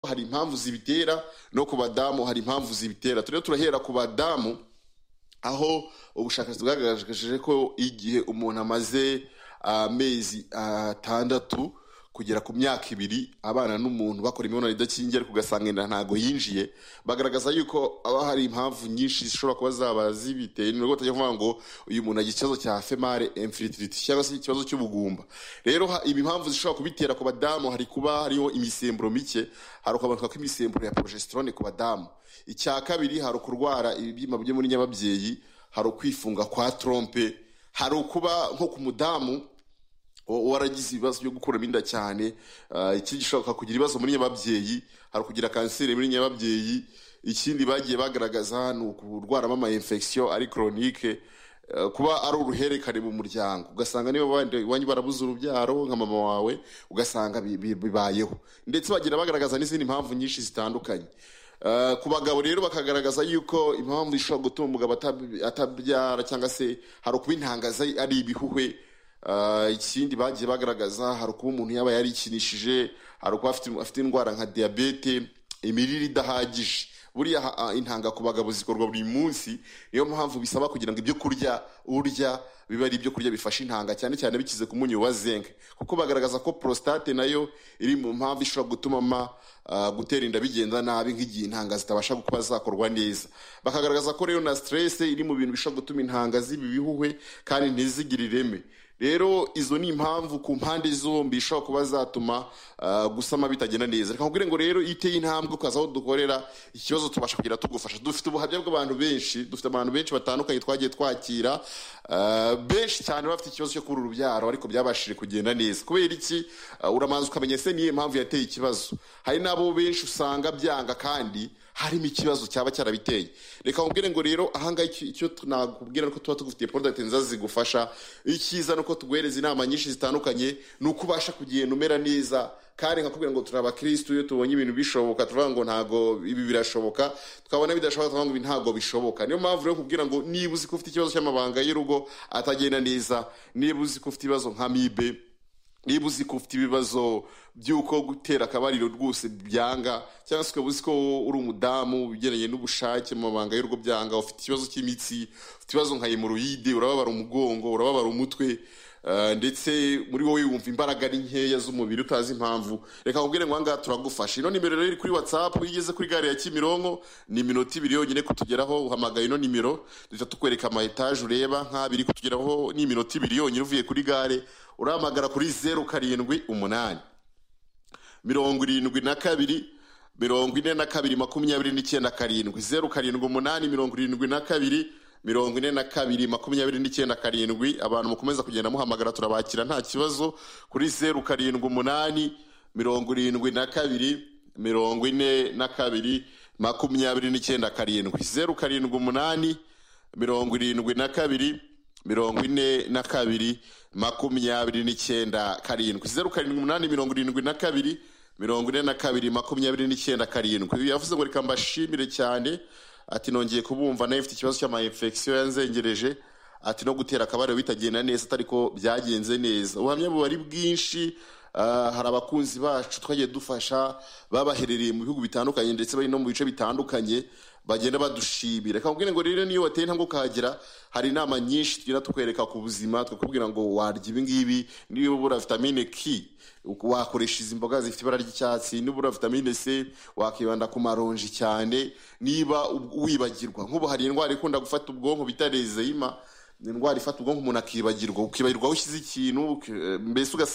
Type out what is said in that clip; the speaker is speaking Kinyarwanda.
hari impamvu zibitera no ku badamu hari impamvu zibitera turiho turahera ku badamu aho ubushakashatsi bwagaragaje ko igihe umuntu amaze amezi atandatu kugera ku myaka ibiri abana n'umuntu bakora imibonano idakingiye ariko ugasanga inda ntabwo yinjiye bagaragaza yuko haba hari impamvu nyinshi zishobora kuba zaba zibiteye ni batajya kuvuga ngo uyu muntu agira ikibazo cya female infertility cyangwa se ikibazo cy'ubugumba rero ibi mpamvu zishobora kubitera ku badamu hari kuba hariho imisemburo mike hari ukamanuka kw'imisemburo ya progesterone ku badamu icya kabiri hari ukurwara ibibyimba byo muri nyababyeyi hari ukwifunga kwa trompe hari ukuba nko ku mudamu waragize ibibazo byo gukuramo inda cyane ikindi gishobora kugira ibibazo muri nyababyeyi hari ukugira kanseri muri nyababyeyi ikindi bagiye bagaragaza ni ukurwaramo ama infection ari chronique kuba ari uruherekane mu muryango ugasanga niba iwanyu barabuze urubyaro nka mama wawe ugasanga bibayeho ndetse bagira bagaragaza n'izindi mpamvu nyinshi zitandukanye ku bagabo rero bakagaragaza yuko impamvu ishobora gutuma umugabo atabyara cyangwa se hari ukuba intangaza ari ibihuhwe ikindi bagiye bagaragaza hari ukuba umuntu yaba yarikinishije hari ukuba afite indwara nka diyabete imirire idahagije buriya intanga ku bagabo zikorwa buri munsi niyo mpamvu bisaba kugira ngo ibyo kurya urya biba ari ibyo kurya bifasha intanga cyane cyane bikize ku munyu wa zinc kuko bagaragaza ko prostate nayo iri mu mpamvu ishobora gutuma ama gutera inda bigenda nabi nk'igihe intanga zitabasha kuba zakorwa neza bakagaragaza ko rero na stress iri mu bintu bishobora gutuma intanga ziba ibihuhwe kandi ntizigire ireme rero izo ni impamvu ku mpande zombi ishobora kuba zatuma gusama bitagenda neza reka nkubwire ngo rero iyo uteye intambwe ukaza aho dukorera ikibazo tubasha kugira tugufasha dufite ubuhamya bw'abantu benshi dufite abantu benshi batandukanye twagiye twakira benshi cyane bafite ikibazo cyo kubura urubyaro ariko byabashije kugenda neza kubera iki uramanza ukamenya ese niyo mpamvu yateye ikibazo hari n'abo benshi usanga byanga kandi harimo ikibazo cyaba cyarabiteye reka nkubwire ngo rero ahangaha icyo nakubwira ko tuba tugufitiye porodagiti nziza zigufasha icyiza ni uko tuguhereza inama nyinshi zitandukanye ni uko ubasha kugenda umera neza kandi nkakubwira ngo turi abakirisitu iyo tubonye ibintu bishoboka turavuga ngo ntabwo ibi birashoboka tukabona bidashoboka tukavuga ngo ibi ntabwo bishoboka niyo mpamvu rero kubwira ngo niba uzi ko ufite ikibazo cy'amabanga y'urugo atagenda neza niba uzi ko ufite ibibazo nka mibe niba uzi ko ufite ibibazo by'uko gutera akabariro rwose byanga cyangwa se ukaba uzi ko uri umudamu ugendanye n'ubushake mu mabanga y'urugo byanga ufite ikibazo cy'imitsi ufite ibibazo nka hemoroyide urababara umugongo urababara umutwe ndetse muri wowe wumva imbaraga ari nkeya z'umubiri utazi impamvu reka nkubwire ngo ahangaha turagufasha ino nimero rero iri kuri watsapu iyo ugeze kuri gare ya kimironko ni iminota ibiri yonyine kutugeraho uhamagaye ino nimero duhita tukwereka ama etaje ureba nk'abiri kutugeraho ni iminota ibiri yonyine uvuye kuri gare urahamagara kuri zeru karindwi umunani mirongo irindwi na kabiri mirongo ine na kabiri makumyabiri n'icyenda karindwi zeru karindwi umunani mirongo irindwi na kabiri mirongo ine na kabiri makumyabiri n'icyenda karindwi abantu mukomeza kugenda muhamagara turabakira nta kibazo kuri zeru karindwi umunani mirongo irindwi na kabiri mirongo ine na kabiri makumyabiri n'icyenda karindwi zeru karindwi umunani mirongo irindwi na kabiri mirongo ine na kabiri makumyabiri n'icyenda karindwi zeru karindwi umunani mirongo irindwi na kabiri mirongo ine na kabiri makumyabiri n'icyenda karindwi yavuze ngo reka mbashimire cyane ati nongeye kubumva nawe ufite ikibazo cy'amayinfegisiyo yanzengereje ati no gutera akabariro bitagenda neza atari ko byagenze neza ubuhamya buba ari bwinshi hari abakunzi bacu twagiye dufasha babaherereye mu bihugu bitandukanye ndetse bari no mu bice bitandukanye bagenda badushimira reka nkubwire ngo rero niyo wateye intambwe ukahagera hari inama nyinshi tugenda tukwereka ku buzima tukakubwira ngo warya ibi ngibi niba ubura vitamine k wakoresha izi mboga zifite ibara ry'icyatsi nibura vitamine c wakibanda ku maronji cyane niba wibagirwa nk'ubu hari indwara ikunda gufata ubwonko bita rezeyima ni indwara ifata ubwonko umuntu akibagirwa ukibagirwa aho ushyize ikintu mbese ugasanga